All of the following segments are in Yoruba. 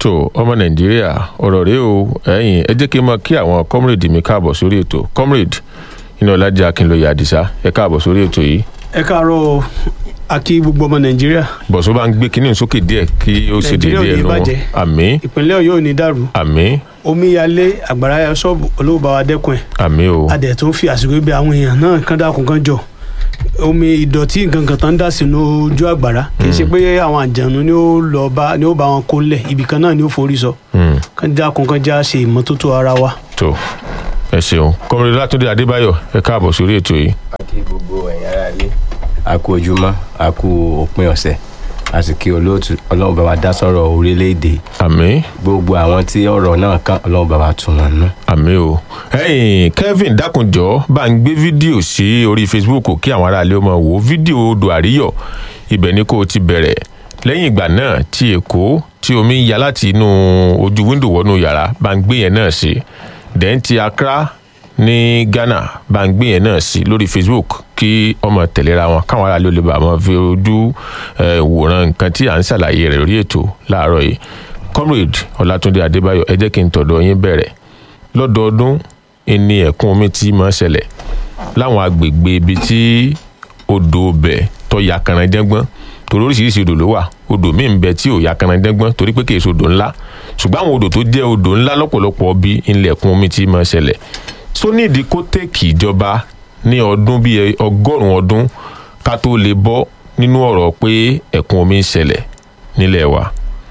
tó ọmọ nàìjíríà ọ̀rọ̀ rèé o ẹ̀yìn ẹ jẹ́ kí n mọ kí àwọn comrade mi káàbọ̀ sórí ètò comrade iná ọlájà akínlóye àdìsá ẹ káàbọ̀ sórí ètò yìí ẹ káàárọ̀ akí gbogbo ọmọ nàìjíríà bọ̀sọ́ bá ń gbé kinní sókè díẹ̀ kí ó ṣe Nàìjíríà ò déédéé ní ẹnu wọn bàjẹ́. àmì ìpínlẹ̀ ọ̀yọ́ ò ní dàrú àmì omíyalé àgbàrá ya ṣọ́ọ̀bù olówó bá wa dẹ́kun ẹ̀ àmì o adẹ̀ tó ń fi àsìkò ibi àwọn èèyàn náà kán dákun kán jọ omi ìdọ̀tí nǹkan kan tó ń dà sínú ojú àgbàrá kì í ṣe pé àwọn àjànú ni ó lọ bá ni ó bá wọn kó lẹ̀ ibì kan náà ni ó forí sọ Hmm, kán dákun kán já ṣe ìmọ́tótó ara wa. tó ẹ ṣeun comrade látúndé adébáyọ̀ ẹ káàbọ̀ sórí ètò yìí a kí gbogbo ẹ̀yin ará ilé a kú ojúmọ́ a kú òpin ọ̀sẹ̀ a sì kí olóòtú ọlọ́run bá wa dá sọ̀rọ̀ orílẹ̀-èdè àmì gbogbo àwọn tí ọ̀rọ̀ náà kàn ọlọ́run bá wa tún wọn nú. àmì o ẹ̀yìn kevin dákunjọ bá ń gbé fídíò sí orí facebook kí àwọn aráàlú ọmọ wò ó fídíò odò àríyọ̀ ibẹ̀ ni kò ti bẹ̀rẹ̀ lẹ́yìn ìgbà náà tí èkó tí omi ń ya láti inú ojú wíńdò wọnú yàrá bá ń gbé yẹn náà sí dẹ́n ti accra ní ghana bá ń gbé yẹn náà sí lórí facebook kí ọmọ tẹ̀léra wọn káwọn aráàlú lè bá wọn fi ojú eh, wòran nǹkan tí à ń ṣàlàyé rẹ̀ lórí ètò láàárọ̀ yìí comrade ọlátúndé adébáyọ̀ ẹ jẹ́ kí n tọ̀dọ̀ yín bẹ̀rẹ̀ lọ́dọọdún ẹni ẹ̀kún omi tí máa ń ṣẹlẹ̀ láwọn agbègbè ibi tí odò bẹ̀ tó ya kànáńjẹ́gbọ́n torí oríṣiríṣi odò ló wà odò míì ń bẹ tí ò ya kànáńjẹ́gbọ́n torí pé kìí ṣe odò ńlá ṣùgbọ́n àwọn odò tó jẹ́ odò ńlá lọ́pọ̀lọpọ̀ bí ilẹ̀ ẹ̀kún omi tí máa ń ṣẹlẹ̀ tó nídìí kó tẹ̀kì ìjọba ní ọdún bíi ọgọ́rùn-ún ọdún ká tó lè bọ́ nínú ọ̀rọ̀ pé ẹ̀kún omi ń ṣẹlẹ̀ nílẹ̀ wa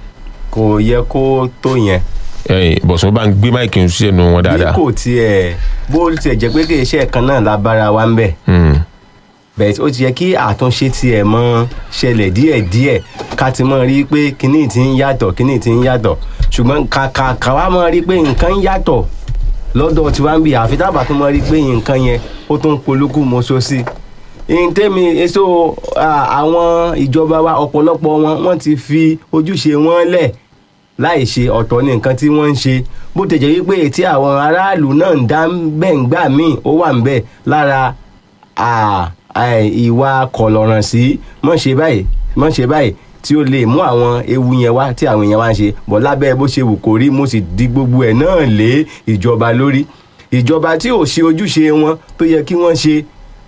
kò yẹ kó tó yẹn ẹ̀yìn bọ̀sùn bá ń gbé máìkì ń sẹ́nu wọn bí dáadáa kò tiẹ̀ bó tiẹ̀ jẹ́ pé kì í ṣe ẹ̀kan náà la bára wa ń bẹ̀ Hmm. bẹ́ẹ̀ ó ti yẹ kí àtúnṣe tiẹ̀ mọ́ ṣẹlẹ̀ díẹ̀díẹ̀ ká ti mọ̀ rí pé kinní ti ń yàtọ̀ kinní ti ń yàtọ̀ ṣùgbọ́n kàkà káwa mọ̀ rí pé nǹkan ń yàtọ̀ lọ́dọ̀ tiwa ń bì àfi tábà tó mọ̀ rí pé nǹkan yẹn ó tún polúkú mọ́ṣọ́ sí i ntẹ́mi èso à, àwọn ìjọba wa ọ̀pọ̀lọpọ̀ wọn wọ́n ti fi ojúṣe wọn lẹ̀ láì ṣe ọ̀tọ̀ ní nǹkan tí wọ́n ń ṣe bó tẹ̀jẹ̀ wípé tí àwọn aráàlú náà ń dá bẹ́ẹ̀ ń gbà míì ó wà ń bẹ̀ lára à, à, ìwà kọ̀lọ̀ràn sí mọ̀ ṣe báyìí mọ̀ ṣe báyìí tí ó lè mú àwọn ewu yẹn wá tí àwọn èèyàn wá ń ṣe bọ̀ lábẹ́ bó ṣe wù kó rí mo sì di gbogbo ẹ̀ náà lé ìjọba lórí ìjọba tí ò ṣe ojúṣe wọn tó yẹ kí wọ́n ṣe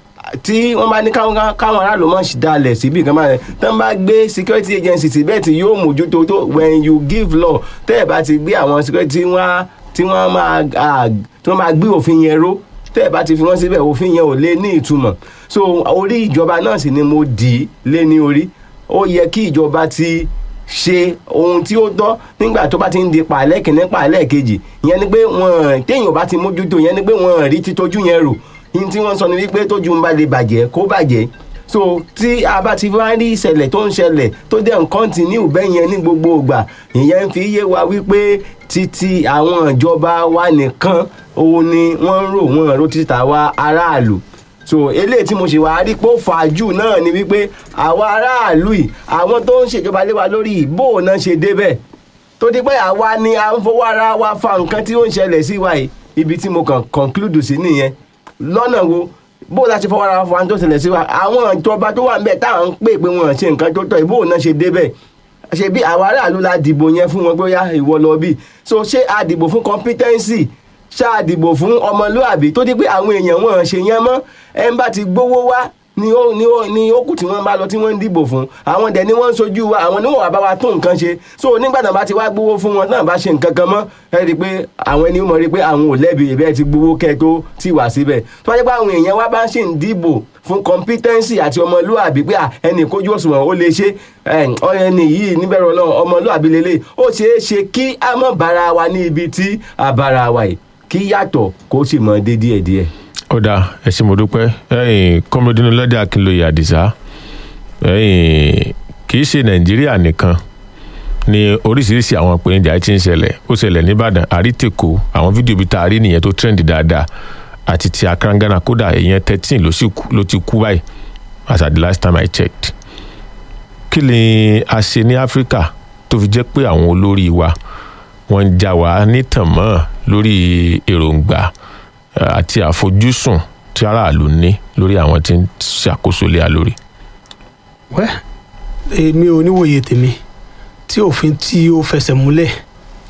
tí wọ́n bá ní káwọn káwọn aráàlú máa ṣe dalẹ̀ síbi kan máa tán bá gbé security agency síbẹ̀ tí yóò mójútó tó when you give law tẹ́ ẹ̀ bá ti gbé àwọn security tí wọ́n tí wọ́n máa à, tí wọ́n máa gbé òfin yẹn ró tẹ́ ẹ̀ bá ti fi wọ́n síbẹ̀ òfin yẹn ò lè ní ìtumọ̀ so orí ìjọba náà sì ni mo dì í lé ní orí ó yẹ kí ìjọba ti ṣe ohun tí ó tọ́ nígbà tó bá ti ń di pàálẹ̀ kìíní pàálẹ̀ kejì ìyẹn ni pé wọ́n téèyàn bá ti mójútó ìyẹn ni pé wọ́n rí títójú yẹn rò yín tí wọ́n sọ ni wípé tójú ń bá lè bàjẹ́ kó bàjẹ́ so tí a bá ti wá rí ìṣẹ̀lẹ̀ tó ń ṣẹlẹ̀ tó dẹ̀ ń kọ́ntínú bẹ́ẹ̀ yẹn ní gbogbo ìgbà ìyẹn ń fi yé wa wípé títí àwọn ìjọba wa nìkan òun ni wọ́n ń rò wọ́n rò títà wa aráàlú so eléyìí tí mo ṣe wá rí pé ó fà á jù náà ni wípé àwa aráàlú yìí àwọn tó ń ṣèjọba lé wa lórí ìbò náà ṣe débẹ̀ tó di pé àwa ni à ń fowó ara wa fa nǹkan tí ó ń ṣẹlẹ̀ sí wa yìí ibi tí mo kàn conclude sí nìyẹn lọ́nà wo bó la ṣe fọwọ́ ara wa fa tó ṣẹlẹ̀ sí wa àwọn ìjọba tó wà ń bẹ̀ tá à ń pè pé wọn ṣe nǹkan tó tọ́ ìbò náà ṣe débẹ̀ ṣe bí àwa aráàlú la dìbò yẹn fún wọn pé ó yá ìwọ lọ bí so ṣé a dìbò fún competency ṣá a dìbò fún ọmọlúàbí tó di pé àwọn èèyàn wọn ṣe yẹn mọ́ ẹ ń bá ti gbówó wá ni ó ni ó ni ó kù tí wọ́n bá lọ tí wọ́n ń dìbò fún àwọn dẹ̀ ni wọ́n ń sojú wa àwọn níwọ̀n wà bá wa tún nǹkan ṣe so nígbà náà bá ti wá gbówó fún wọn náà bá ṣe nǹkan kan mọ́ ẹ rí i pé àwọn ẹni mọ̀ rí i pé àwọn ò lẹ́bi ìbẹ́ ti gbówó kẹ́ tó ti wà síbẹ̀ tó wáyé pé àwọn èèyàn wa bá ṣì ń dìbò fún competency àti ọmọlúàbí pé à, ẹnì kójú òṣùwọ̀n ó lè ṣe ẹ, ọ, ẹni yìí níbẹ̀rẹ̀ ọlọ́run ọmọlúàbí lélẹ̀ ó ṣeé ṣe kí a mọ̀ bára wa ní ibi tí a bára wa yìí kí yàtọ̀ kó sì mọ dé díẹ̀díẹ̀. ọ̀dà ẹ̀sìn mo dúpẹ́ ẹ̀yìn kọ́mọdínú lọ́dẹ akínlóye àdìsá ẹ̀yìn kì í ṣe nàìjíríà nìkan ni oríṣiríṣi àwọn ìpèníjà tí ń ṣẹlẹ̀ ó ṣẹlẹ̀ nìbàdàn àrítèkó àwọn fídíò bíi tá a rí nìyẹn tó trend dáadáa àti ti akarangana kódà èèyàn thirteen ló sì kú- ló ti kú báyìí as at the last time i checked kí ni a ṣe ní áfíríkà tó fi jẹ́ pé àwọn olórí wa wọ́n ń já wa nítàn mọ́ lórí èròǹgbà eh, àti àfojúsùn tí aráàlú ní lórí àwọn tí ń ṣàkóso lé a lórí. wẹ́ èmi ò níwòye tèmi tí òfin tí ó fẹsẹ̀ múlẹ̀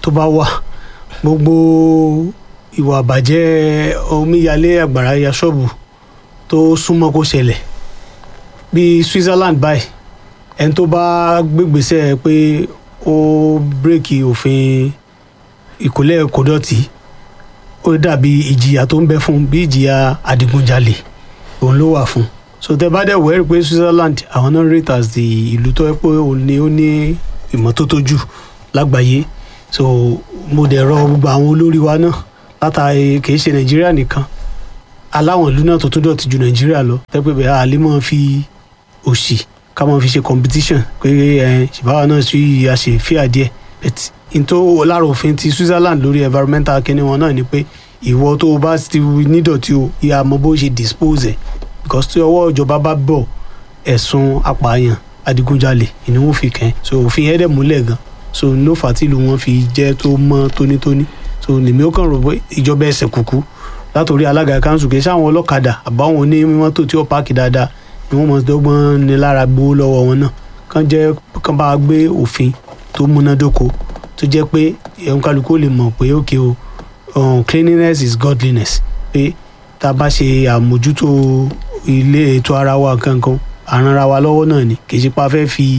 tó bá wà gbogbo ìwà àbàjẹ́ omíyalé àgbàrá ya ṣọ́ọ̀bù tó súnmọ́ kó ṣẹlẹ̀ bíi Switzerland báyìí ẹni tó bá gbégbèsè pé ó bírèkì òfin ìkólẹ̀ kòdọ̀tì ó dàbí ìjìyà tó ń bẹ fún bí ìjìyà adigunjalè òun ló wà fún so tẹ bá dẹ̀ wẹ́rì pé Switzerland àwọn náà rate as the ìlú tó yẹ pé òun ni ó ní ìmọ́tótó jù lágbàáyé so mo dẹ̀ rọ gbogbo àwọn olórí wa náà látàrí kìí ṣe Nàìjíríà nìkan aláwọn ìlú náà tó tún dọ̀tí ju Nàìjíríà lọ tẹ́pẹ́ bẹ́ẹ̀ àlè máa fi òṣì ká máa fi ṣe competition pé ẹ ṣèbáwa náà sí àṣẹ fíà díẹ̀ but n tó lára òfin ti Switzerland lórí environmental kíní wọn náà ni pé ìwọ tó o bá ti nídọ̀tí o ìyá mọ bó ṣe dispose ẹ̀ because tí ọwọ́ ìjọba bá bọ̀ ẹ̀sùn apààyàn adigunjalè ni wọ́n fi kàn so òfin yẹn dẹ̀ múlẹ̀ gan so ló fà á tí ìlú wọn fi jẹ́ tó mọ́ tónítóní so lèmi ó kàn rò pé ìjọba ẹsẹ̀ kúkú látòrí alága kanṣu kì í sáwọn ọlọ́kadà àbáwọn onímọ́tò tí ó páàkì dáadáa ni wọ́n mọ̀ dọ́gbọ́n ní lára gbowó lọ́wọ́ wọn náà kàn jẹ́ kàn bá gbé òfin tó múnádóko tó jẹ́ pé ẹ̀hún kálukú lè mọ̀ pé ókè o um, cleanliness is godliness pé tá a bá ṣe àmójútó ilé ètò ara wa kankan àranra wa lọ́wọ́ náà ni kì í ṣe pa fẹ́ fi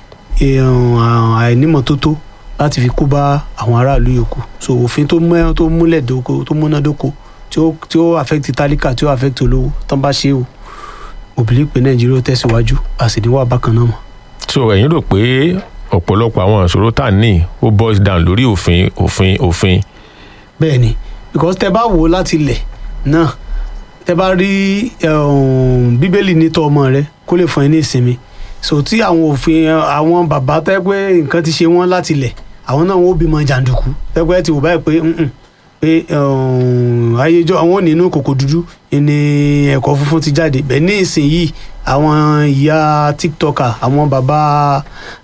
àìnímọ̀tótó láti fi kó bá àwọn aráàlú yòókù so òfin tó mẹ́ tó múlẹ̀ dóko tó múnádóko tí ó tí ó affect tálíkà tí ó affect olówó tán bá ṣe o òbílí pé nàìjíríà ó tẹ̀síwájú àsìníwá bákan náà mọ̀. so ẹ̀yin rò pé ọ̀pọ̀lọpọ̀ àwọn ìṣòro tá à ń ní ó boils down lórí òfin òfin òfin. bẹ́ẹ̀ ni because tẹ bá wò ó láti ilẹ̀ náà tẹ bá rí bíbélì nítọ́ ọmọ rẹ kó lè fún ẹ ní ìsinmi so tí àwọn òfin àwọn bàbá tẹ́ pé nǹkan ti ṣe wọ́n láti ilẹ̀ àwọn náà wọ́n bímọ jàǹdùkú tẹ́ pé ti wò báyìí pé pé ayéjọ àwọn nínú kòkò dúdú ní ẹ̀kọ́ funfun ti jáde bẹ́ẹ̀ ní ìsinyìí àwọn ìyá tiktoker àwọn bàbá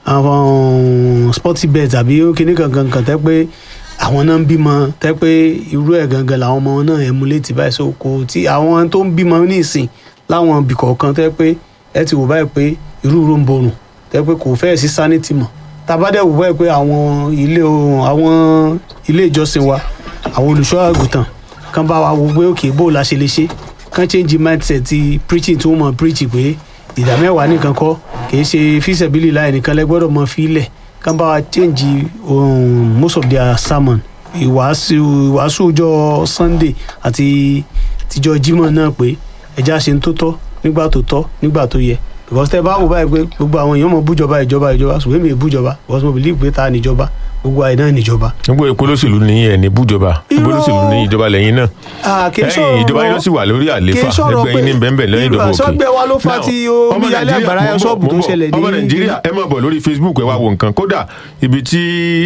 àwọn sporty bet àbí kíní kankan kan tẹ́ pé àwọn náà ń bímọ tẹ́ pé irú ẹ̀ gangan làwọn ọmọ náà emulate báyìí so kò tí àwọn tó ń bímọ ní ìsìn láwọn ibì kọ̀ọ̀kan tẹ́ pé ẹ ti wò báyìí pé irú irú ń borùn tẹ́ pé kò fẹ́ẹ̀ sí sanity mọ́ tabadẹ́ wò báyìí pé àwọn ilé àwọn ilé ìjọsìn wa àwọn olùṣọ́ àgùntàn kan bá wa wo pé òkè bó la ṣe lè ṣe kan change mindset ti preaching tí wọ́n mọ̀ preach pé ìdá mẹ́wàá nìkan kọ́ kìí ṣe fíṣẹ̀bílì láì nìkan lẹ gbọ́dọ̀ mọ fílẹ̀ kan bá wa change um, most of their sermon ìwàásù ìwàásù ọjọ́ sunday àti tíjọ́ jímọ̀ náà pé ẹja ṣe ń tó tọ́ nígbà tó tọ́ nígbà tó yẹ because tẹ bá wò báyìí pé gbogbo àwọn èèyàn mọ bújọba ìjọba ìjọba ṣùgbọ́n èmi bújọba because mo believe pé ta níjọba gbogbo àìná níjọba. gbogbo èpo lóṣèlú ní ẹ̀ ní bújọba gbogbo lóṣèlú ní ìjọba lẹ́yìn náà ẹ̀yìn ìjọba yín ló sì wà lórí àléfà ẹgbẹ́ yín ní bẹ́ẹ̀nbẹ́ẹ̀ lẹ́yìn ìdòwò òkè. sọgbẹ́ wa ló fa ti omíyalé àgbàrá yẹn ṣọ́ọ̀bù tó ṣẹlẹ̀ ní. ọmọ nàìjíríà ẹ máa bọ̀ lórí facebook ẹ wá wo nǹkan kódà ibi tí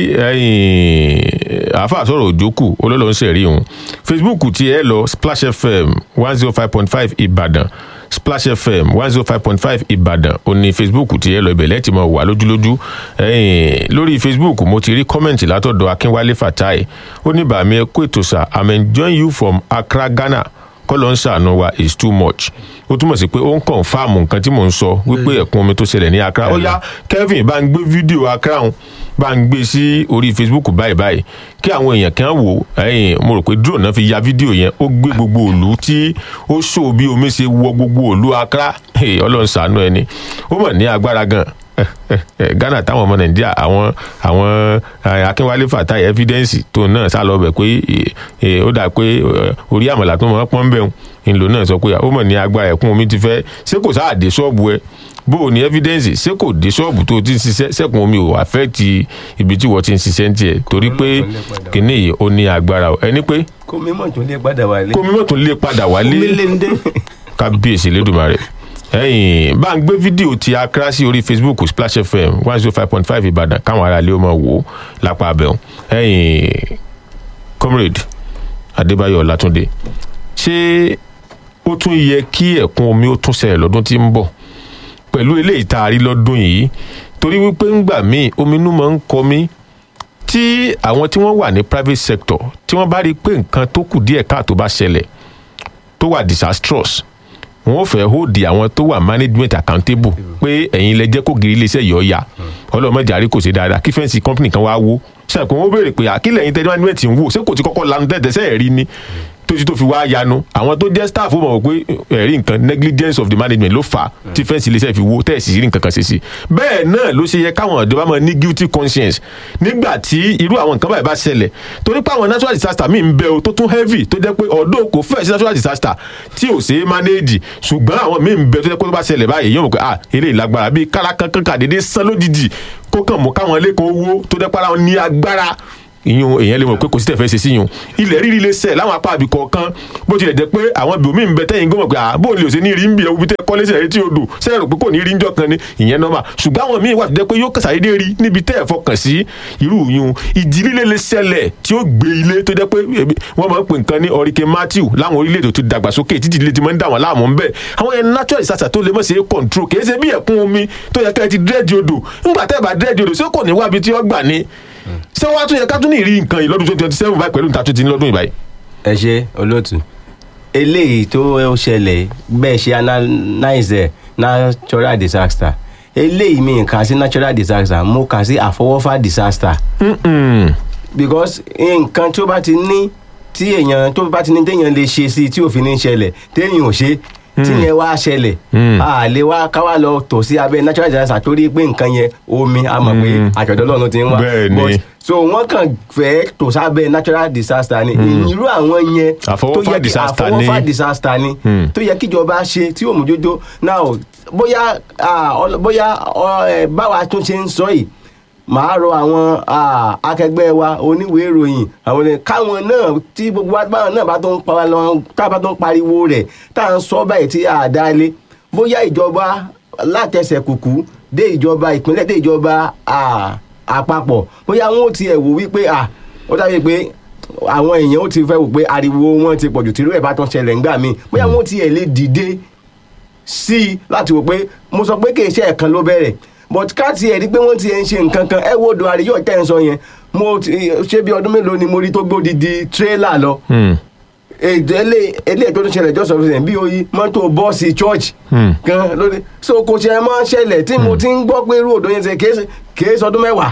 àáfà sọ̀rọ̀ òjókù olólùwọ̀n sẹ̀rí òun facebook ti ẹ lọ splash fm one zero five point five ìbàdàn splash fm one zero five point five ìbàdàn ó ní facebook ti ẹ lọ ibẹ̀ lẹ́tì mọ̀ wà lójúlójú lórí facebook mo ti rí kọ́mẹ̀ntì látọ̀dọ̀ akínwálé fatai ó ní bàmí ẹ kó ètò sà i'm enjoying you from accra ghana kọ́lọ́ ń ṣàánú wa is too much ó túmọ̀ sí pé ó ń kàn fáàmù nǹkan tí mò ń sọ wípé ẹ̀kún omi tó ṣẹlẹ̀ ní accra ó yá kevin bá ń gbé fídíò accra hàn bá ń gbé sí orí facebook báyìí báyìí kí àwọn èèyàn kan wò ẹyìn mo rò pé drone náà fi ya fídíò yẹn ó gbé gbogbo òlu tí ó ṣó bí omi ṣe wọ gbogbo òlu accra ọlọ́run ṣàánú ẹni ó mọ̀ ní agbára gan ghana táwọn ọmọ nàìjíríà àwọn àwọn akínwálé fatai evidence tó náà sá lọ bẹ pé ó dà pé orí àmàlà tó mọ̀ pọ́n bẹ̀ ńlò náà sọ pé ó mọ̀ ní agbára ẹ̀kún omi ti fẹ́ ṣé kò sáà dé ṣọ́ọ̀bù ẹ bó o ní evidence ṣé kò dé ṣọ́ọ̀bù tó ti ń ṣiṣẹ́ sẹ́kùn omi ò affect ibi tí wọ́n ti ń ṣiṣẹ́ ń tiẹ̀ torí pé kìnní yìí ó ní agbára ẹni pé. kó mímọ̀ tún lè padà wálé. kó mímọ̀ tún lè padà wálé omi lè ń dé. kábíyèsí lẹ́dùnmarè ẹyìn bá ń gbé fídíò ti akra sí orí facebook splash fm one zero five point five ìbàdàn káwọn aráàlú ó máa wò ó lápá abẹ́hùn ẹyìn comrade adébáyọ̀ ọlátúndé ṣé ó tún yẹ kí ẹ̀kún omi ó tún ṣẹlẹ̀ lọ́dún tí ń bọ̀ pẹ̀lú eléyìí tá a rí lọ́dún yìí torí wípé ńgbà míì ominú máa ń kọ mí tí àwọn tí wọ́n wà ní private sector tí wọ́n bá rí i pé nǹkan tó kù díẹ̀ káàtó bá ṣẹlẹ̀ tó wà disastrous wọn ò fẹ́ hold àwọn tó wà management accountable pé ẹ̀yin lẹ jẹ́ kó giri iléeṣẹ́ yìí ọ̀ya ọlọ́mọdé àrí kò ṣe dáadáa kí fẹ́ǹsì company kan wá wó ṣàpè wọn béèrè pé àkílẹ̀ yín tẹ́lẹ̀ management ń wò ṣé kò ti kọ́kọ́ lanu tẹ́tẹ́sẹ́ ẹ̀rí ni tójú tó fi wá yanu àwọn tó jẹ́ staff ó mọ̀ pé ẹ̀rí nǹkan negligence of the management ló fà á tí fẹ́ǹsì iléeṣẹ́ fi wó tẹ́ẹ̀sì rí nǹkan kan ṣe sí bẹ́ẹ̀ náà ló ṣe yẹ káwọn ìjọba máa ní guilty conscience nígbà tí irú àwọn nǹkan báyìí bá ṣẹlẹ̀ torí pé àwọn natural disaster míì ń bẹ o tó tún heavy tó jẹ́ pé ọ̀dọ́ kò fẹ́ sí natural disaster tí ò ṣe é manage ṣùgbọ́n àwọn míì ń bẹ tó jẹ́ pé tó bá ṣẹlẹ̀ báyìí yóò mọ̀ pé ah eré ìlágbára bíi kára kankan kàdédé sán lójijì kó kàn mú káwọn ilé kan owó tó jẹ́ pé ara wọn ní agbára ìyún èèyàn lè mọ̀ pé kò sí tẹ̀fẹ́ ṣe sí yun ilẹ̀ rírì lè ṣẹ̀ láwọn apá àbí kọ̀ọ̀kan bó tilẹ̀ jẹ́ pé àwọn ibòmí ń bẹ tẹ́yìn gómọ̀ pé àbò lè ṣe ní rí ń bí ẹwú bí tẹ́ kọ́lé sẹ̀rí tí o dò sẹ́yìn rò pé kò ní rí ń jọ kan ni ìyẹn nọ́mà ṣùgbọ́n àwọn míì wà tó jẹ́ pé yóò kàṣàdédé rí níbi tẹ́ ẹ̀ fọkàn sí irú yun ìjì líle lè ṣẹlẹ̀ tí ó gbé ilé tó jẹ́ pé wọ́n máa ń pè nǹkan ní hurricane Matthew láwọn orílẹ̀-èdè tó dàgbàsókè títí ilé ti máa ń dà wọ́n láàmú ń bẹ̀ àwọn yẹn natural disaster tó lè mọ̀ ṣe é control kì í ṣe bí ẹ̀kún omi tó yẹ ká ẹ ti dírẹ́jì odò ńgbà tẹ́ ẹ bá dírẹ́jì odò ṣé kò ní wábi tí ó gbà ni ṣé wàá tún yẹ ká tún ní ìrí nǹkan yìí lọ́dún twenty twenty seven báyìí pẹ̀lú níta tó ti ní lọ́dún ìbáyìí. ẹ ṣe olóòtú eléyìí tó ṣẹlẹ̀ bẹ́ẹ̀ ṣe analyze ẹ̀ natural disaster eléyìí mi kà sí natural disaster mo kà sí àfọwọ́fà disaster because nǹkan tó bá ti ní tí èèyàn tó bá ti ní téèyàn lè ṣe sí tí òfin ní ṣẹlẹ̀ téèyàn ò ṣe tí yẹn wá ṣẹlẹ̀ a lè wá ká wá lọ tọ̀ sí abẹ́ natural disaster torí pé nǹkan yẹn omi a mọ̀ pé àjọ̀dọ̀ lọ́run ti ń wá Bẹ́ẹ̀ ni. but so wọ́n kàn fẹ́ tò sábẹ́ natural disaster ni irú àwọn yẹn Àfọwọ́fà tó yẹ kí disaster ni. àfọwọ́fà disaster ni tó yẹ kíjọba ṣe tí òmùjójó now bóyá ah, ọl- bóyá ọ, ẹ, báwa tún ṣe ń sọ yìí màá rọ àwọn ah, akẹgbẹ́ wa oníwèé ìròyìn àwọn ni káwọn náà tí gbogbo wa báwọn náà bá tó ń pa lọ tá a bá tó ń pariwo rẹ̀ tá à ń sọ báyìí tí a dá lé bóyá ìjọba látẹsẹ̀ kùkú dé ìjọba ìpínlẹ̀ dé ìjọba ah, àpapọ̀ bóyá wọn ò tiẹ̀ wò wípé ah, ó dàbí pé àwọn èèyàn ó ti fẹ́ wò pé ariwo wọn ti pọ̀jù tìrú ẹ̀ bá tán ṣẹlẹ̀ ńgbà míì bóyá wọn ò tiẹ̀ lè dìde sí i láti wò pé mo sọ pé kìí ṣe ẹ̀kan ló bẹ̀rẹ̀ but ká tiẹ̀ rí pé wọ́n ti ẹ̀ ń ṣe nǹkan kan ẹ wo odò àríyọ̀ tẹ́ ń sọ yẹn mo ti- ṣé bí ọdún mélòó ni mo rí tó gbódìdí tírélà lọ èdè elé elé tó ń ṣẹlẹ̀ jọ́sọ̀ fún bí oyi mọ́tò bọ́ọ̀sì church gan lórí so kò ṣe mọ́ ṣẹlẹ̀ tí mo ti ń gbọ́ pé irú odò yẹn ṣe kìí- kìí sọdún mẹ́wàá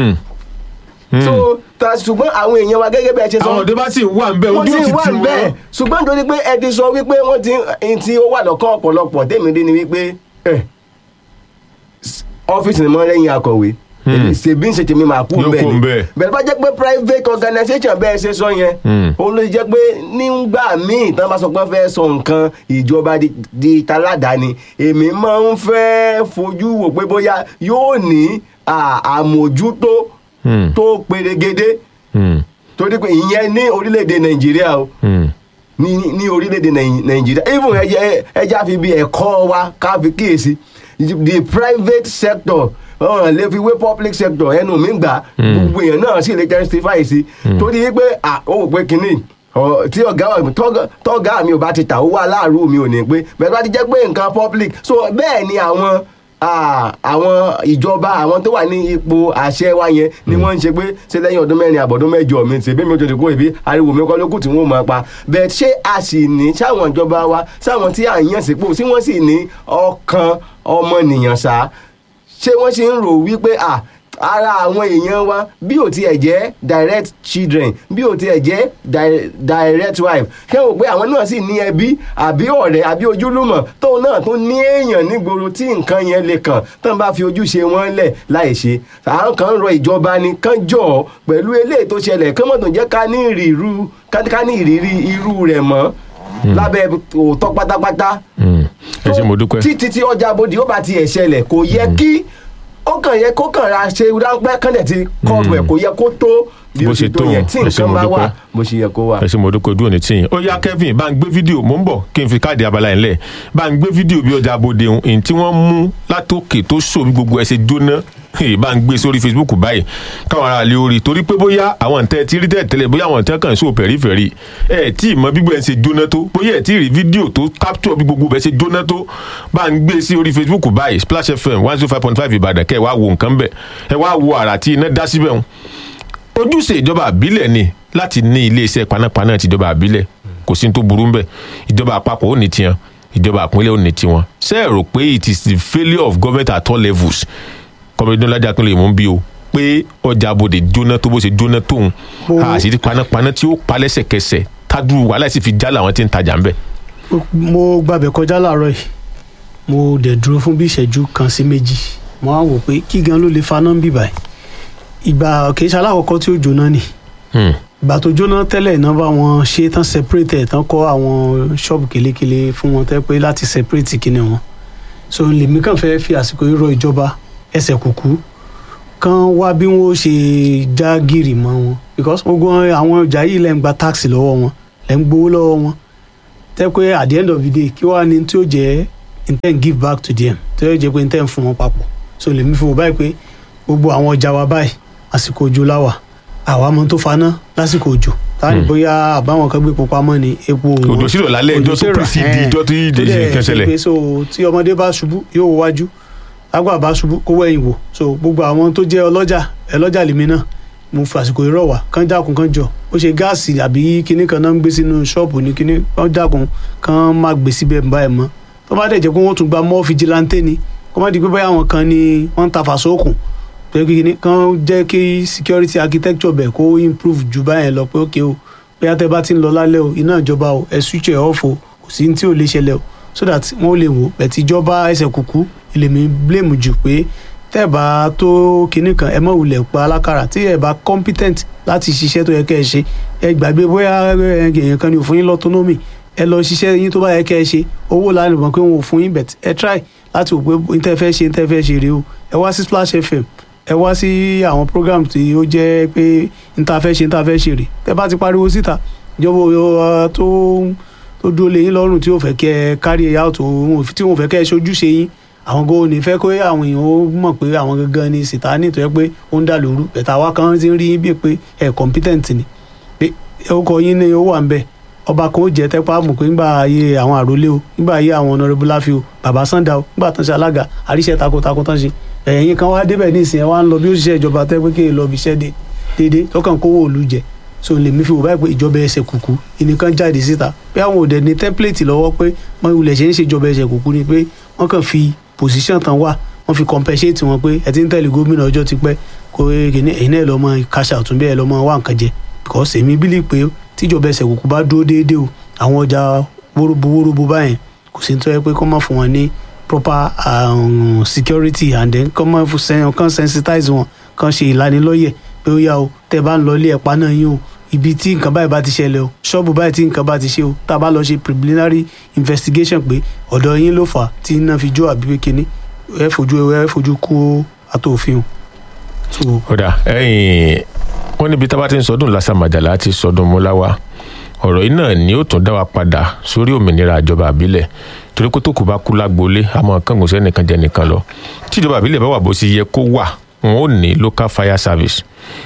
so ta ṣùgbọ́n àwọn èèyàn wa gẹ́gẹ́ bí ẹ ṣe sọ àwọn ọ̀dọ́ bá sì wà ń bẹ wọ́n ojú ti ó ti wà tì bẹ́ẹ̀ wọ́n. ṣùgbọ́n nítorí pé ẹ ti sọ wípé wọ́n ti ń tí ó wà lọ́kàn ọ̀pọ̀lọpọ̀ tèmi rí ni wípé ẹ, s- ọ́fíìsì ni mo rẹ́yìn akọ̀wé ṣèbí ń ṣe tèmi máa kú Yóò bẹ́ẹ̀ kú ni ńbẹ̀. bẹ́ẹ̀ bá jẹ́ pé private organisation bẹ́ẹ̀ ṣe sọ yẹn òun ló jẹ́ pé nígbà míì tán bá sọ pé wọ́n fẹ́ sọ nǹkan ìjọba di- di taládàáni èmi máa ń fẹ́ fojú wò pé bóyá yóò ní à, àmójútó Hmm. tó perégedé Hmm. torí pé ìyẹn ní orílẹ̀-èdè nàìjíríà o Hmm. ní ní orílẹ̀-èdè Nàì- nàìjíríà even ẹja ẹja fi bí ẹ̀kọ́ wa ká fi kíyèsí the private sector ọ̀hún lè fi wé public sector ẹnu mi gbà gbogbo èèyàn náà sì lè justify sí torí pé à ó wò pé kínní ọ, tí ọ̀gá wa- tọ́gá- tọ́gá mi ò bá ti tà owó aláàrú mi ò ní pé bẹ́ẹ̀ bá ti jẹ́ pé nǹkan public so bẹ́ẹ̀ ni àwọn ah, àwọn ìjọba àwọn tó wà ní ipò àṣẹ wa yẹn ni wọ́n ń ṣe pé ṣé lẹ́yìn ọdún mẹ́rin àbọ̀dún mẹ́jọ mi ṣe bí mi ò tètè kó ibi ariwo mi kọ́ lókù tí wọ́n máa pa bẹ́ẹ̀ ṣé a sì ní sáwọn ìjọba wa sáwọn tí à ń yàn sípò tí wọ́n sì ní ọkàn ọmọnìyàn sá ṣé wọ́n sì ń rò wípé à ara àwọn èèyàn wa bí ò tiẹ̀ jẹ́ direct children bí ò tiẹ̀ jẹ́ di- direct wife kẹ́ ò pé àwọn náà sì ní ẹbí àbí ọ̀rẹ́ àbí ojúlùmọ̀ tóun náà tún ní èèyàn nígboro tí nǹkan yẹn lè kàn tán bá fi ojúṣe wọn lẹ̀ láì ṣe àwọn kan ń rọ ìjọba ni kán jọ ọ́ pẹ̀lú eléyìí tó ṣẹlẹ̀ kán mọ̀ tó jẹ́ ká ní ìrírú ká ní ìrírí irú rẹ̀ mọ́ lábẹ́ òótọ́ pátápátá Hmm. ẹ ṣé mo dúpẹ́. títí tí ọjà abodì ó bá tiẹ̀ ṣẹlẹ̀ kò yẹ kí ó kàn yẹ kó kàn ra ṣe ráńpẹ́ kánlẹ̀ tí kọ́ọ̀bù ẹ̀ kò yẹ kó tó bí Bó ó ṣe ṣe tó tó yẹn tí ẹ ṣé nǹkan mo bá wà dúpẹ́. bó ṣe yẹ kó wà. ẹ ṣe mo dúpẹ́ ojú òní tí yín ó yá Kevin bá ń gbé fídíò mò ń bọ̀ kí n fi káàdì abala yẹn lẹ̀ bá ń gbé fídíò bí ọjà abode ohun èyí tí wọ́n mú látòkè tó sò bí gbogbo ẹ̀ ṣe jóná èyí bá ń gbé sórí Facebook báyìí káwọn ará lè orí torí pé bóyá àwọn ǹtẹ́ ti rí tẹ́lẹ̀ bóyá àwọn ǹtẹ́ kàn ń sọ pẹ̀rífẹ̀rí ẹ̀ tí ì mọ bí gbogbo ẹ̀ ṣe jóná tó bóyá ẹ̀ tí ì rí fídíò tó capture bí gbogbo ẹ̀ ṣe jóná tó bá ń gbé sí orí Facebook báyìí Splash FM one zero five point five Ìbàdàn kẹ́ ẹ̀ wá wo nǹkan bẹ̀ ẹ̀ wá wo àrà tí iná dá síbẹ̀ hùn ojúṣe ìjọba àbílẹ̀ ni láti ní iléeṣẹ́ panápaná ti ìjọba àbílẹ̀ kò sí ní tó burú ńbẹ̀ ìjọba àpapọ̀ ò ní tiẹ̀ ìjọba àpínlẹ̀ ò ní tiwọn ṣé ẹ rò pé it is the failure of government at all levels kọ́mọdé lọ́jà pínlẹ̀ mú bí o pé ọjà abòde jóná tó bó ṣe jóná tóun Mo- àṣírí panápaná tí ó pa lẹ́sẹ̀kẹsẹ̀ tádùú wàhálà sì fi já làwọn tí ń tajà ń bẹ̀. mo gbàbẹ̀ kọjá láàárọ̀ yìí mo dẹ̀ dúró fún bí ìṣẹ́jú kan sí méjì mo á wò pé kí gan ló lè faná ń bì báyìí ìgbà kìí ṣe alákọ̀ọ́kọ́ tí ó jóná ni Hmm. ìgbà tó jóná tẹ́lẹ̀ náà bá wọn ṣe tán separate ẹ̀ tán kọ́ àwọn ṣọ́ọ̀bù kélékélé fún wọn tẹ́ pé láti separate kíni wọn so lèmi kàn fẹ́ fi àsìkò yìí rọ ìjọba ẹsẹ̀ kùkú kan wá bí wọ́n ṣe já gìrì mọ́ wọn because gbogbo àwọn ọjà yìí lẹ́ ń gba tax lọ́wọ́ wọn lẹ́ ń gbowó lọ́wọ́ wọn tẹ́ pé at the end of the day kí wàá ní tí ó jẹ́ intend give back to them tí ó jẹ́ pé intend fún wọn papọ̀ so lèmi fi wò báyìí pé gbogbo àwọn ọjà wa báyìí àsìkò òjò láwà àwa mọ tó faná lásìkò òjò táwọn Hmm. bóyá àbáwọn kan gbé epo pamọ́ ni epo òun òjò sílò lálẹ́ Òjò ìjọ tó sì rọ̀, pèsè ẹ̀. ìjọ tí tó dẹ̀ ìjẹsìn kẹsẹ̀lẹ̀. ṣe pé so tí ọmọdé bá ṣubú yóò wo wájú lágbà bá ṣubú kó wẹ̀yìn wò so gbogbo àwọn tó jẹ́ ọlọ́jà ẹlọ́jà lèmi náà mo fi àsìkò ìrọ̀ wá kán dákun kán jọ ó ṣe gáàsì àbí kinní kan náà ń gbé sínú ṣọ́ọ̀bù ní kinní kán dákun kán má gbé síbẹ̀ báyìí mọ́ tó bá dẹ̀ jẹ́ pé wọ́n tún gba mọ́ fìjìláńtẹ́ ni kó má di pé báyà àwọn kan ni wọ́n ń ta fàṣọ́ọ̀kùn pé kinní kan jẹ́ kí security architecture bẹ̀ kó improve ju báyẹn lọ pé ókè o bóyá tẹ́ bá ti ń lọ lálẹ́ o iná ìjọba o ẹ̀ switch ẹ̀ off o kò sí ní tí ò lè ṣẹlẹ̀ o so that wọ́n lè wò bẹ̀tì ìjọba ẹsẹ̀ kúkú ilèmí blame jù pé tẹ́ ẹ̀ bá tó kinní kan ẹ mọ̀ wulẹ̀ pa alákàrà tí ẹ̀ bá competent láti ṣiṣẹ́ tó yẹ kẹ́ ẹ ṣe ẹ gbàgbé bóyá ẹ, èèyàn kan ní òfin yín lọ́tọ́nọ́mì ẹ lọ ṣiṣẹ́ yín tó bá yẹ kẹ́ ẹ ṣe owó lánàá mọ̀ pé wọn ò fún yín bẹ̀t ẹ try láti wò pé n tẹ́ fẹ́ ṣe n tẹ́ fẹ́ ṣe rèé o ẹ wá sí Splash FM ẹ wá sí àwọn program tí ó jẹ́ pé n ta fẹ́ ṣe n ta fẹ́ ṣe rèé tẹ́ bá ti pariwo síta ìjọba ò- tó tó dúró lé yín lọ́rùn tí ò fẹ́ kẹ́ ẹ carry it out o, wọn ò fi- tí wọn ò fẹ́ kẹ́ ẹ ṣojúṣe yín àwọn gan ò ní fẹ́ kó àwọn èèyàn ó mọ̀ pé àwọn gangan ni sìtáánì tó yẹ pé ó ń dà lóru ẹ̀ta wa kan ti ń rí yín bíi pé ẹ̀ competent ni pé orúkọ yín ni ó wà ń bẹ̀ ọba kan ó jẹ́ tẹ́pá mọ̀ pé nígbà ayé àwọn àrólé o nígbà ayé àwọn honourable láfi o bàbá sanda o nígbà tán ṣe alága àríṣẹ́ takuntakun tán ṣe ẹ̀yìn kan wá débẹ̀ ní ìsìn ẹ̀ wá ń lọ bí ó ṣiṣẹ́ ìjọba tẹ́ pé kí n lọ bí iṣẹ́ dé déédéé tó kàn kówó òlu jẹ so lèmi fi wò báyìí pé ìjọba ẹsẹ̀ kùkú ìnìkan jáde síta pé àwọn òde ní tẹ́ḿpìlẹ̀tì lọ́wọ́ pé wọ́n ilẹ̀ ṣe ń ṣe ìjọba ẹsẹ̀ kùkú ni pé wọ́n kàn fi pòsíṣàn tán wà wọ́n fi compensate wọn pé ẹ ti ń tẹ̀lé gómìnà ọjọ́ ti pẹ́ kó kìíní ẹ̀yin náà lọ́mọ cash out bẹ́ẹ̀ ẹ lọ́mọ wá nǹkan jẹ because èmi bílí pé tíjọba ẹsẹ̀ kùkú bá dúró déédéé o àwọn ọjà wóróbo wóróbo báyẹn kò sí ní tó yẹ pé kó má fún wọn ní proper um, security and then kó má fún sen- kán sensitize wọn kán ṣe ìlanilọ́yẹ̀ pé ó yá o tẹ́ bá ń lọ ilé ẹ̀pá náà yín o ibi tí nǹkan báyìí bá ti ṣẹlẹ̀ o ṣọ́ọ̀bù báyìí tí nǹkan bá ti ṣe o tá a bá lọ ṣe preliminary investigation pé ọ̀dọ̀ yín ló fà á tí iná fi jó àbí pé kínní ẹ fojú ẹ fojú kó àtòfin o. so kódà ẹ̀yìn wọn níbi tá a bá ti ń sọdún lásàmàjàlá ti sọdún múláwá ọ̀rọ̀ yìí náà ni ó tún dá wa padà sórí òmìnira ìjọba àbílẹ̀ torí kó tó kù bá kú lágboolé àmọ́ kángun sẹ́nìkan jẹ́ nìkan lọ tí ìjọba àbílẹ̀ bá wà bó ṣe yẹ kó wà wọn ò ní local fire service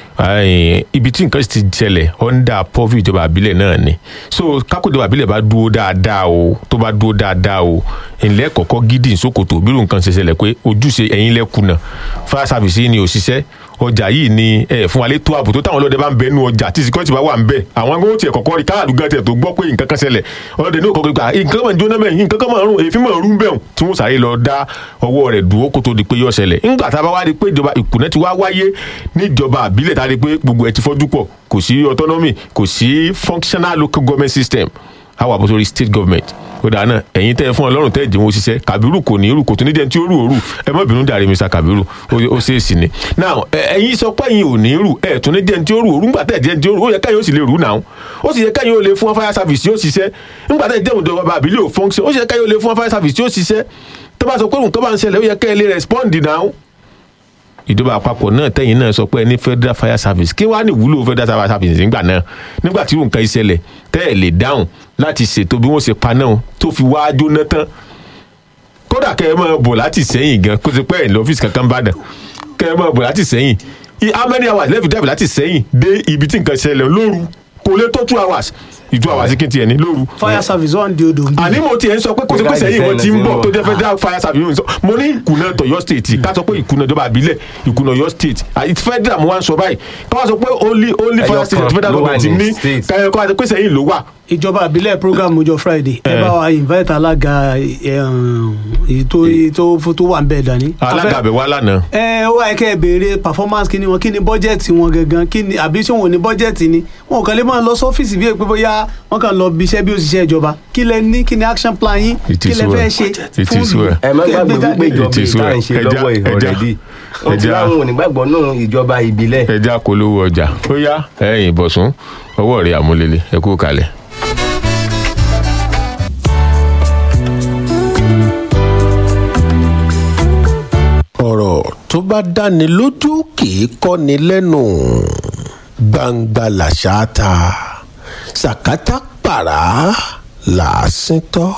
Ẹ̀yìn, ibi tí nǹkan ti ṣẹlẹ̀ under pọ́fì ìjọba àbílẹ̀ náà ni so kákò ìjọba àbílẹ̀ bá dúró dáadáa o tó bá dúró dáadáa o ìlẹ́ kọ̀ọ̀kan gidi ìsókòtò bírò nǹkan ṣe ṣẹlẹ̀ pé ojúṣe ẹ̀yin lẹ́kùnà fire service yìí ni òṣìṣẹ́ ọjà yìí ni ẹ fún wa létò ààbò tó táwọn ọlọ́dẹ bá ń bẹ nú ọjà tí security bá wà ń bẹ àwọn agbóhùn tiẹ̀ kọ̀kọ́ rí káàdù gan tiẹ̀ tó gbọ́ pé nǹkan kan ṣẹlẹ̀ ọlọ́dẹ ní òkòkò gbà nǹkan máa ń jóná bẹ́ẹ̀ nǹkan kan máa ń rún èéfín máa ń rún bẹ́ẹ̀ tí wọ́n sáré lọ dá ọwọ́ rẹ̀ dúró kó tó di pé yọ ṣẹlẹ̀ ńgbà tá a bá wá rí pé ìjọba ìkùnà ti wá wáyé níjọba àbílẹ̀ tá a rí pé gbogbo ẹ̀ ti fọ́jú pọ̀ kò sí autonomy kò sí functional local government system àwọn àbọ̀sọ̀rí state government ó dáa náà ẹ̀yin tẹ́ ẹ fún ọlọ́run tẹ́ ẹ jẹ́ wọn ṣiṣẹ́ kàbírù kò ní irú kò tún ní jẹ́ tí ó rù òru ẹ má bínú dàrí mr kàbírù ó- ó ṣèèṣì ni now ẹ- ẹ̀yin sọ pé ẹ̀yin ò ní rù ẹ tún ní jẹ́ tí ó rù òru ńgbà tẹ́ ẹ jẹ́ tí ó rù ó yẹ káyọ̀ ó sì lè rù náà ó sì yẹ káyọ̀ ó lè fún fire service yóò ṣiṣẹ́ ńgbà tẹ́ ẹ jẹ́ òǹdọ̀ bàbá àbílẹ̀ ò function ó sì yẹ káyọ̀ ó lè fún fire service yóò ṣiṣẹ́ tó bá sọ pé nǹkan bá ń ṣẹlẹ̀ ó yẹ káyọ̀ lè respond náà ìjọba àpapọ̀ náà tẹ̀yìn náà sọ pé ẹni federal fire service kí wàá ní ìwúlò federal fire service nígbà náà nígbà tí nǹkan ìṣẹ̀lẹ̀ tẹ́ ẹ̀ lè dáhùn láti ṣètò bí wọ́n ṣe pa náà tó fi wá jóná tán kódà kẹ́ ẹ máa bọ̀ láti sẹ́yìn gan kó ti pẹ́ ẹ̀ ní ọ́fíìsì kankan bá dàn kẹ́ ẹ máa bọ̀ láti sẹ́yìn I- how many hours lẹ́fì dẹ́fì láti sẹ́yìn dé ibi tí nǹkan ṣẹlẹ̀ lóru kò lè tó two hours ìtú àwọn àsìkí tiẹ̀ ní lóru fire service wà ní odò ń bí. àní mo tiẹ̀ ń sọ pé kò sí pé sẹ́yìn wọn ti ń bọ̀ tó jẹ́ federal fire service sọ mo ní ìkùnà tọ̀yọ́ state ká sọ pé ìkùnà ìjọba àbílẹ̀ ìkùnà ọ̀yọ́ state àti federal mo wá ń sọ báyìí ká wá sọ pé only only Ẹyọ fire station kan federal ló wà government ní ní state. káyọ̀ kó wá sọ pé sẹ́yìn ló wà ìjọba àbílẹ̀ program ọjọ́ friday ẹ Eh. bá wa invite alága ẹ, um, èyí tó tó tó wà ń bẹ̀ dání. alága àbẹ̀ wá lánàá ẹ ó wáyé kẹ́ ẹ béèrè performance kí ni wọn kí ni bọ́jẹ̀tì wọn gangan kí ni àbí ṣé wọn ò ní bọ́jẹ̀tì ni wọn kàn lè máa lọ sọ́fíìsì bí èpè bóyá wọn kàn lọ bí iṣẹ́ bí òṣìṣẹ́ ìjọba kí lẹ ní kí ni action plan yín It kí is lẹ fẹ́ well. ṣe It fún is ìlú well. ẹ má Kẹ́ ẹ gbàgbé gbé jáde. wípé ìjọba It is ìta well. ń ṣe Ẹja- lọ́wọ́ ẹja- ìhọ̀rẹ́dì wọ́n ti ẹja- láwọn onígbàgbọ́ náà ìjọba ìbílẹ̀. ẹja polówó ọjà ó yá ẹ̀yìn ìbọ̀sùn ọwọ́ rẹ̀ àmúlélẹ̀ ẹ kú kalẹ̀. ọ̀rọ̀ tó bá dáni lójú kì í kọ́ni lẹ́nu gbangba làṣà ta sàkátà pàrà làásìn tọ́.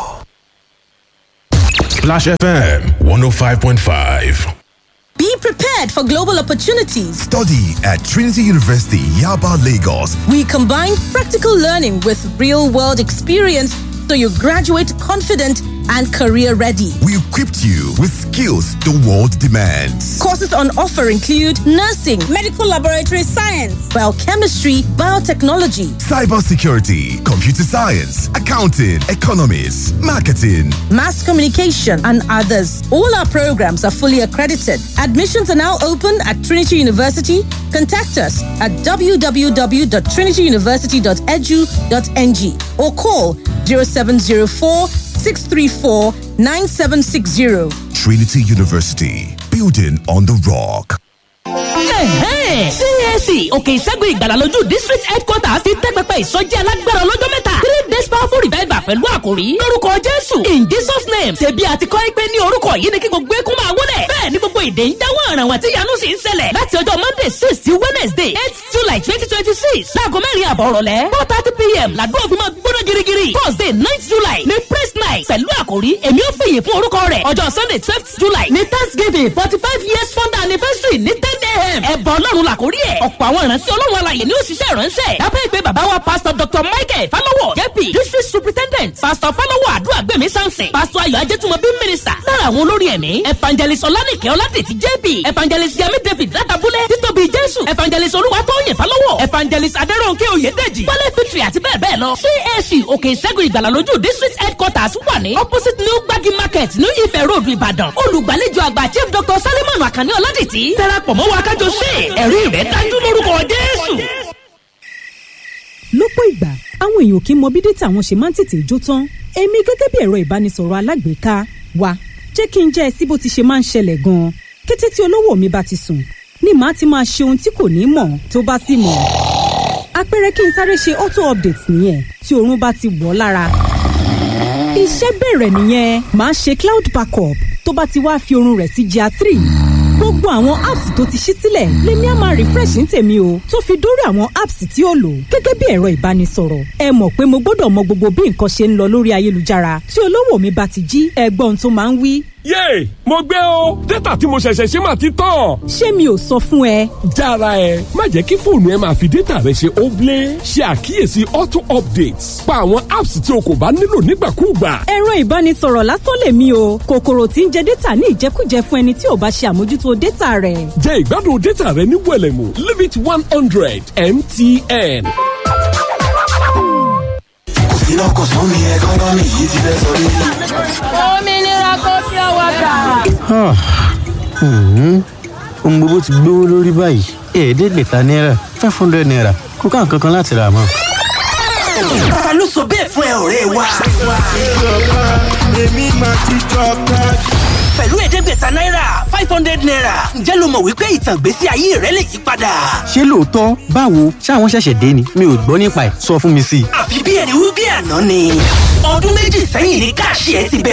Splash FM 105.5. Be prepared for global opportunities. Study at Trinity University, Yaba, Lagos. We combine practical learning with real world experience so you graduate confident and career ready. We equipped you with skills the world demands. Courses on offer include nursing, medical laboratory science, biochemistry, biotechnology, Cybersecurity, computer science, accounting, economics, marketing. mass communication, and others. All our programs are fully accredited. Admissions are now open at Trinity University. Contact us at www.trinityuniversity.edu.ng or call 0704 634 9760. Trinity University, building on the rock. CAC òkè ìṣẹ́gun ìgbàlà lójú district headquarters ti tẹ́ pẹpẹ ìsọjí alágbára ọlọ́jọ́ mẹ́ta three days powerful revival pẹ̀lú àkòrí lórúkọ jésù in jesus name ṣebí àti kọ́ ẹ pé ní orúkọ yìí ni kí gbogbo eékún máa wọlé bẹ́ẹ̀ ni gbogbo èdè ń dáwọ́ àràwọ̀ àti ìyanu sì ń ṣẹlẹ̀ láti ọjọ́ monday six sí wednesday eight july twenty twenty six láago mẹ́rin àbọ̀ ọ̀rọ̀lẹ́ four thirty pm làdúrà fi máa gbóná girigiri thursday nine july ní praise night pẹ̀lú àkòrí èmi ò fìyè fún orúkọ rẹ̀ ọjọ́ sunday twelfth july ní thanksgiving forty five years founder anniversary ní ten a.m. ẹ̀bọ̀ ọlọ́run làkórí ẹ̀ ọ̀pọ̀ àwọn ìránṣẹ́ ọlọ́run alàyè ni ó ṣiṣẹ́ ìránṣẹ́ lábẹ́ ìpè bàbá wa pastor dr michael falowo jp district superintendent pastor falowo àdúràgbẹ̀mí samson pastor ayọ̀ ajẹ́tùmọ̀bí minister lára àwọn olórí ẹ̀mí evangelist ọlánìkẹ́ ọládètì jp evangelist yemi david látàbúlẹ̀ títóbi jésù evangelist olúwatóyè falowo evangelist adẹ́rọ̀nkẹ́ oyèdèjì wálé fitri àti bẹ́ẹ̀ bẹ́ẹ̀ lọ cac òkè ìṣẹ́gun ìgbàlà lójú district headquarters wà ní opposite new gbagi market new ife road ìbàdàn olùgbàlejò àgbà chief dr salimon akànní ọládètì darapọ̀ mọ́ wa kájọ ṣe ẹ̀rí rẹ̀ dájú lórúkọ jésù. lọ́pọ̀ ìgbà àwọn èèyàn kì í mọ bí dátà wọn ṣe máa ń tètè jó tán èmi gẹ́gẹ́ bí ẹ̀rọ ìbánisọ̀rọ̀ alágbèéká wa jẹ́ kí n jẹ́ ẹ sí bó ti ṣe máa ń ṣẹlẹ̀ gan-an kété tí olówó mi bá ti sùn ni màá ti máa ṣe ohun tí kò ní mọ̀ tó bá sì mọ̀ àpẹẹrẹ kí n sáré ṣe auto update nìyẹn tí oorun bá ti wọ̀ ọ́ lára iṣẹ́ bẹ̀rẹ̀ nìyẹn màá ṣe cloud backup tó bá ti wá fi oorun rẹ̀ sí gr three gbogbo àwọn apps tó ti ṣí sílẹ̀ lèmi á máa refresh ní tèmi o tó fi dórí àwọn apps tí ó lò gẹ́gẹ́ bí ẹ̀rọ ìbánisọ̀rọ̀ ẹ mọ̀ pé mo gbọ́dọ̀ mọ gbogbo bí nǹkan ṣe ń lọ lórí ayélujára tí olówó mi bá ti jí ẹgbọ́n tó máa ń wí. yéè mo gbé o dátà tí mo ṣẹ̀ṣẹ̀ ṣe máa ti tán. ṣé mi ò sọ fún ẹ jára ẹ má jẹ́ kí fóònù ẹ máa fi dátà rẹ ṣe óblé ṣe àkíyèsí auto updates pa àwọn apps tí o kò bá nílò nígbàkúùgbà. ẹ̀rọ ìbánisọ̀rọ̀ lásán lèmi o kòkòrò tí ń jẹ dátà ní ìjẹkújẹ fún ẹni tí ò bá ṣe àmójútó dátà rẹ̀. jẹ́ ìgbádùn dátà rẹ ní wẹ̀lẹ̀mú limit one hundred mtn. iná kò sún mi ẹkọ́nọ́mì yìí ti fẹ́ sọ yìí. òmìnira kò fi ọwọ́ gbà. ohun gbogbo ti gbówó lórí báyìí ẹ̀ẹ́dẹ́gbẹ̀ta náírà five hundred naira kò ká nǹkan kan láti rà mọ́. ta ló sọ bẹ́ẹ̀ fún ẹ ọ̀rẹ́ wa. èmi máa ti jọba. pẹ̀lú ẹ̀ẹ́dẹ́gbẹ̀ta náírà five hundred naira ǹjẹ́ ló mọ̀ wípé ìtàn ìgbésí ayé rẹ lè yí padà. ṣé lóòótọ́ báwo ṣáwọn ṣẹ̀ṣẹ̀ dé ni mi ò gbọ́ nípa ẹ̀ sọ fún mi sí i. àfi bí ẹni wí bí àná ni ọdún méjì sẹ́yìn ní káàṣì ẹ ti bẹ̀rẹ̀.